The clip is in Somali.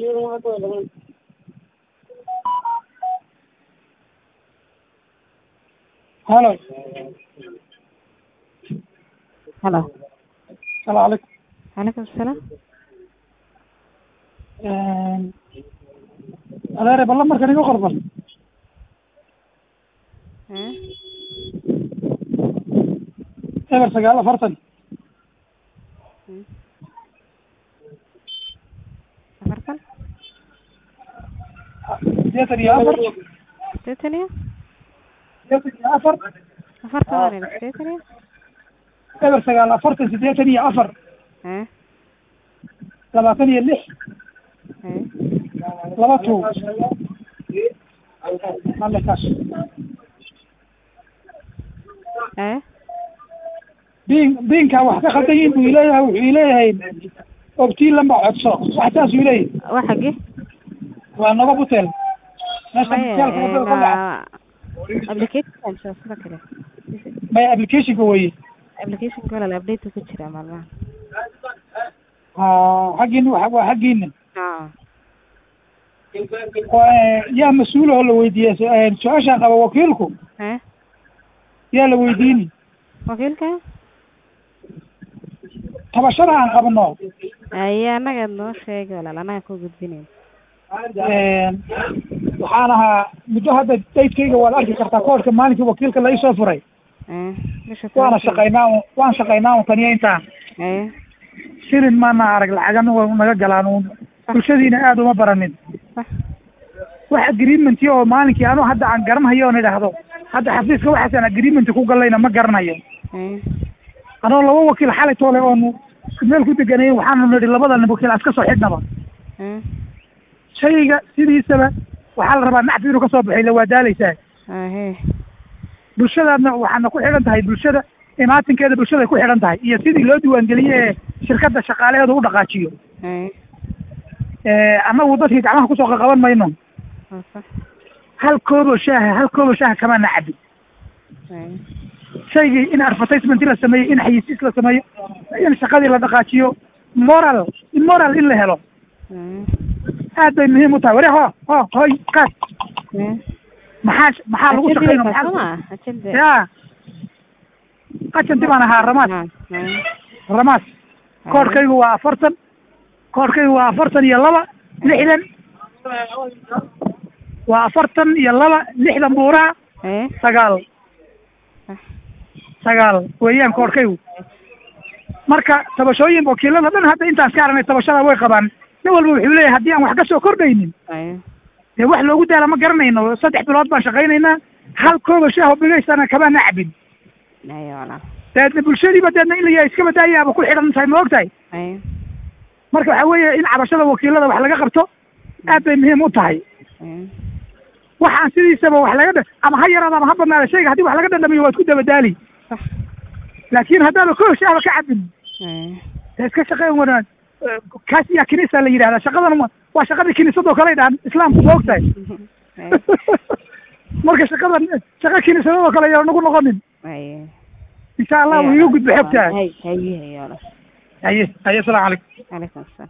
halo halo salaamu calaykum calaykum asalaam adeere balla markan iga qorban Eh, eber sagaal afartan mm. afartan sideetan iyo afar sideetan iyo sideetan iyo afar afartan waan idhi sideetan iyo eber sagaal afartan sideetan iyo afar Eh, labaatan iyo lix eh, laba two alle kaas eh, biin biinkaa wax ka khaldan yihin buu ileeyahay wuxuu ileeyahay ogtiin lamba codso wax saasuu ileeyahay waa xagge waa nabad hotel meesha maya hotelka wadada ka dhaca na application sida kale maya applicationka weye applicationka walaal update ku jira maalmahan ha xaggiina waa waa xaggiina ah Waa, yaa mas-uul oo la weydiiya su- su-aashaan qaba wakiilku eh yaa la weydiini wakiilka tabashada aan qabno aye annaga noo sheegay walaal annaga ku gudbinayn waxaan ahaa muddo hadda daydkayga waad arki kartaa koodhka maalinkii wakiilka la isoo furay eh bisha waana tobankeeda. shaqaynaa un- waan shaqaynaa un taniya intaan eh shilin maana arag lacagana waa naga galaan uun bulshadiina aada uma baranin sax wax agreementi oo maalinkii anuu hadda aan garanhayo oon idhaahdo hadda xafiiska waxaasaan agreement ku galayna ma garanayo eh anoo laba wakiil xalay toole oonu meel ku deganayay waxaanu nidhi labadana wakiil aan iska soo xidhnaba eh shayga sidiisaba waxaa la rabaa nacfi inuu kasoo baxay la waa daalaysaa ahe bulshadaadna waxaana ku xidhan tahay bulshada imaatinkeeda bulshaday ku xidhan tahay iyo sidii loo diiwaangeliye ee shirkadda shaqaalaheeda u dhaqaajiyo eh annagu dadkii gacmaha kusoo qaqaban mayno waa sax hal kooboo shaaha hal kooboo shaaha kamaana cabin eh shaygii in advertisement la sameeyo in xayisiis la sameeyo in shaqadii la dhaqaajiyo moral moral in la helo eh aad bay muhiim u tahay wari ho ho hoy qaad eh maxaa maxaa lagu shaqeyna Ajende maxaa soma ajende ya qajanti baan ahaa ramaas Ah, eh ramaas koodhkaygu waa afartan koodhkaygu waa afartan iyo laba lixdan waa afartan iyo laba lixdan buuraha eh sagaal sax sagaal weeyaan koodhkaygu marka tabashooyin wakiilada dhan hadda intaan ka aragnay tabashada way qabaan nin walba wuxuu leeyahay haddii aan wax ka soo kordhaynin eh dee wax loogu daala ma garanayno saddex bilood baan shaqaynaynaa hal kooba shaaho bigaysana kamaana cabin aye walaal deedna bulshadiiba deedna in la yahay iska badaayaaba ku xidhan tahay ma og tahay eh marka waxaa weeye in cabashada wakiilada wax laga qabto aad bay muhiim u tahay eh waxaan sidiisaba wax laga dha- ama ha yaraada ama ha badnaada shayga haddii wax laga dhadhamiyo waad ku dabadaali sax laakiin haddaaba koob shaahba ka cabin eh dee iska shaqeyn wanaan kaas yaa kinisa la yidhahdaa shaqadan ma- waa shaqadii kiniisadoo kale dhahan islaamku ma og tahay eh marka shaqadan shaqa kiniisadadoo kale yaa nagu noqonin aye insha allah wuu iga gudba xogtaa hay hay hay walaal haye haye asalaamu calaykum calaykum asalaam